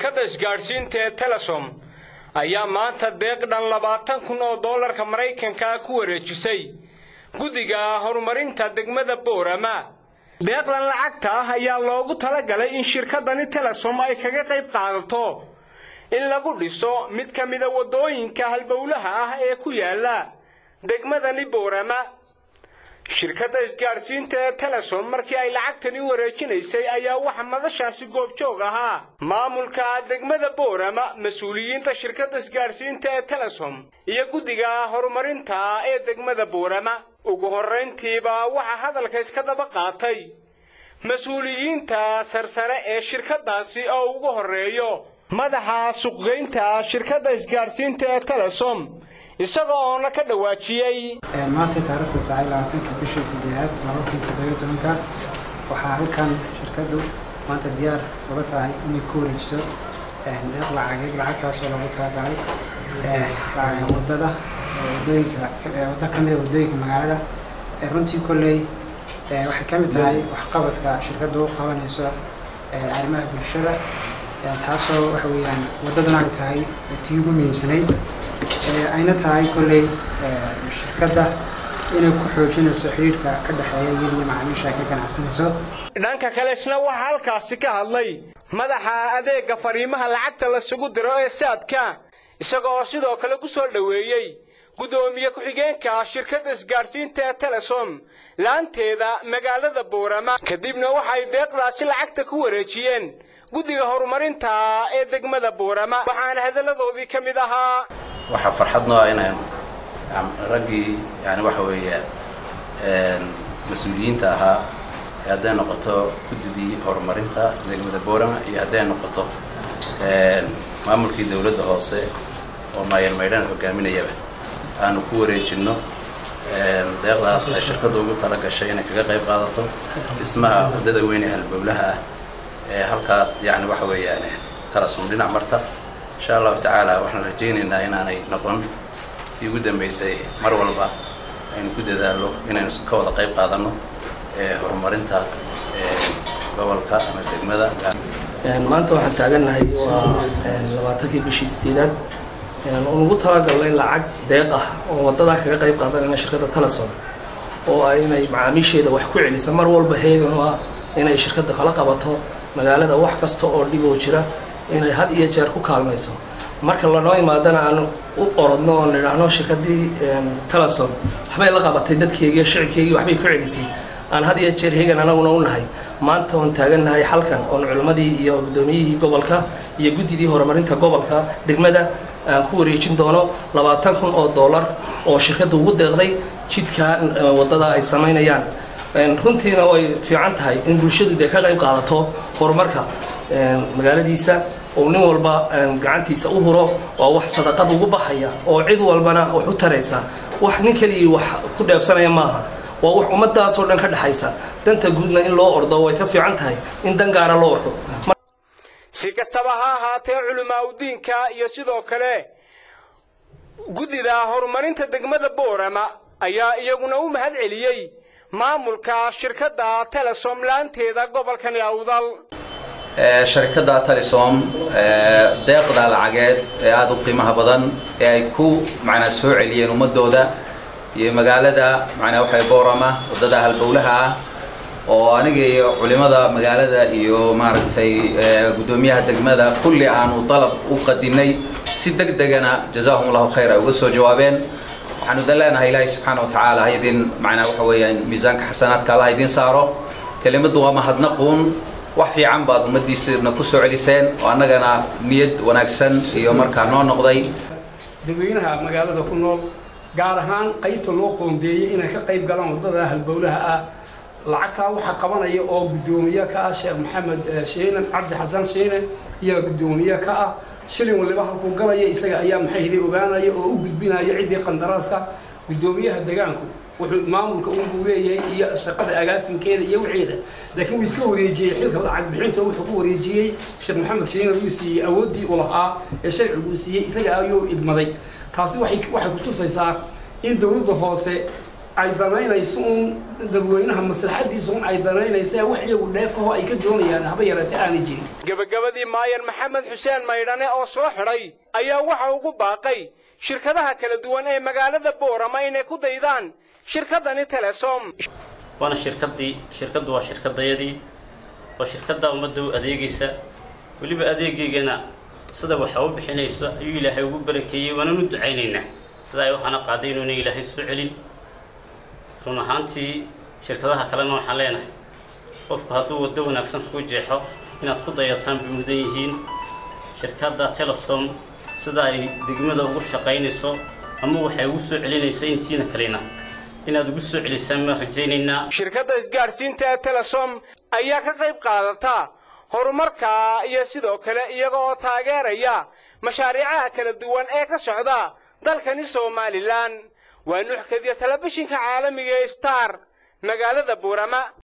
shirkadda isgaadhsiinta ee telesom ayaa maanta deeq dhan labaatan kun oo dollarka maraykanka ku wareejisay guddiga horumarinta degmada boorama deeqdan lacagta ah ayaa loogu talagalay in shirkaddani telesom ay kaga qayb qaadato in lagu dhiso mid ka mida waddooyinka halbowlaha ah ee ku yaala degmadani boorama shirkadda isgaadhsiinta ee telesom markii ay lacagtani wareejinaysay ayaa waxa madashaasi goobjoog ahaa maamulka degmada boorama mas-uuliyiinta shirkadda isgaadhsiinta ee telesom iyo guddiga horumarinta ee degmada boorama ugu horrayntiiba waxaa hadalka iska daba qaatay mas-uuliyiinta sarsare ee shirkaddaasi oo ugu horreeyo madaxa suqgeynta shirkadda isgaadhsiinta ee telesom isaga oona ka dhawaajiyey maantay taariikhdu tahay labaatanka bishii saddeexaad laba kun toddobiyo tobanka waxaa halkan shirkaddu maanta diyaar uga tahay inay ku wareejiso deeq lacageed lacagtaasoo lagu talagalay wadada wadooyinka waddo ka mida waddooyinka magaalada runtii kolley waxay ka mid tahay waxqabadka shirkaddu u qabanayso arrimaha bulshada taasoo waxa weeyaan waddadan ay tahay tii ugu muhiimsanayd ayna tahay kolley shirkadda inay ku xoojinayso xidhiidhka ka dhexeeya iyadiyo macaamiisha ay ka ganacsanayso dhanka kale isna waxaa halkaasi ka hadlay madaxa adeegga fariimaha lacagta lasugu diro ee saadka isaga oo sidoo kale ku soo dhoweeyey guddoomiye ku-xigeenka shirkadda isgaadhsiinta ee telesom laanteeda magaalada boorama kadibna waxay deeqdaasi lacagta ku wareejiyeen guddiga horumarinta ee degmada boorama waxaana hadalladoodii ka mid ahaa waxaa farxad noo ah inaan raggii yani waxa weeyaan mas-uuliyiinta ahaa ee hadday noqoto guddidii horumarinta degmada boorama iyo hadday noqoto maamulkii dowladda hoose oo maayar maydhana hogaaminayaba aanu ku wareejinno deeqdaas ay shirkaddu ugu tala gashay inay kaga qayb qaadato dhismaha waddada weyn ee halbowlaha ah ee halkaas yani waxa weeyaan talasum dhinac marta insha allahu tacaala waxaan rajaynaynaa inaanay noqon tii ugu dambaysay mar walba aynu ku dadaallo inaynu ka wada qayb qaadanno horumarinta gobolka ama degmada maanta waxaan taagannahay waa labaatankii bishii sideedaad oon ugu talagalnay lacag deeq ah oo waddadaa kaga qayb qaadanayna shirkadda telesom oo ay inay macaamiisheeda wax ku celisa mar walba heegan u ah inay shirkadda kala qabato magaalada wax kasta oo dhib oo jira inay had iyo jeer ku kaalmayso marka lanoo imaadana aan u orodno oon idhaahno shirkaddii telesom waxbay la qabatay dadkeygii shicibkeygii waxbay ku celisay aan had iyo jeer heegan anaguna u nahay maanta oon taagannahay xalkan oon culimmadii iyo guddoomiyihii gobolka iyo guddidii horumarinta gobolka degmada aan ku wareejin doono labaatan kun oo dollar oo shirkadda ugu deeqday jidka waddada ay samaynayaan runtiina way fiican tahay in bulshadu dee ka qayb qaadato horumarka magaaladiisa oo nin walba gacantiisa u huro waa wax sadaqad ugu baxaya oo cid walbana wax u taraysa wax nin keligii wax ku dheebsanaya maaha waa wax ummadaasoo dhan ka dhexaysa danta guudna in loo ordo way ka fiican tahay in dan gaara loo ordo si kastaba ha ahaatee culimaaudiinka iyo sidoo kale guddida horumarinta degmada boorama ayaa iyaguna u mahad celiyey maamulka shirkadda telesom laanteeda gobolkani awdal sharikadda telesom deeqda lacageed ee aada u qiimaha badan ee ay ku macnaa soo celiyeen ummadooda iyo magaalada macnaa waxay boorama waddada halbowlaha ah oo aniga iyo culimada magaalada iyo maaragtay guddoomiyaha degmada kulli aanu dalab u qadinay si deg degana jazaahum allahu khayr ay uga soo jawaabeen waxaanu dan leenahay ilaahay subxaana wa tacaala ha idin macnaa waxa weeyaan miisaanka xasanaadka alla ha idin saaro kelimaddu waa mahadnaquun wax fiican baad ummaddiisana ku soo celiseen oo annagana niyad wanaagsan iyo markaa noo noqday dadweynaha magaalada ku nool gaar ahaan qaybta loo qoondeeyey inay ka qayb galaan waddada halbowlaha ah lacagtaa waxaa qabanaya oo guddoomiye ka ah sheekh maxamed shiine cabdi xasan shiine iyo guddoomiye ka ah shilin waliba halkuu galaya isaga ayaa maxay hiday ogaanaya oo u gudbinaya ciddii qandaraaska guddoomiyaha degaanku wuxuu maamulka unbuu leeyahay iyo shaqada agaasinkeeda iyo wixiida laakiin wuu iska wareejiyey xilka lacag bixinta wuxuu ku wareejiyey sheekh maxamed shiine ayuu siiyey awooddii uu lahaa ee sharcigu uu siiyey isaga ayuu idmaday taasi waxay waxay ku tusaysaa in dowladda hoose ay danaynayso uun dadweynaha maslaxadiisa un ay danaynaysa wax iyagu dheefaho ay ka doonayaan haba yareete aanay jirin gebagabadii maayan maxamed xuseen maydhane oo soo xidhay ayaa waxa ugu baaqay shirkadaha kala duwan ee magaalada boorama inay ku daydaan shirkaddani telesom waana shirkaddii shirkaddu waa shirkaddayadii waa shirkadda ummadda u adeegaysa weliba adeegaygana sida waxa u bixinayso ayuu ilaahay ugu barakeeyey waananu ducaynaynaa sida ay waxaana qaaday inuuna ilaahay soo celin run ahaantii shirkadaha kalena waxaan leenahay qofku hadduu waddo wanaagsan kuu jeexo inaad ku dayataan bay mudan yihiin shirkadda telesom sida ay degmada ugu shaqaynayso ama waxay ugu soo celinaysa intiina kalena inaad ugu soo celisaan baan rajaynaynaa shirkadda isgaadhsiinta ee telesom ayaa ka qayb qaadata horumarka iyo sidoo kale iyaga oo taageeraya mashaariicaha kala duwan ee ka socda dalkani somalilan waa nuuxkadiya telefishinka caalamiga ee star magaalada buurama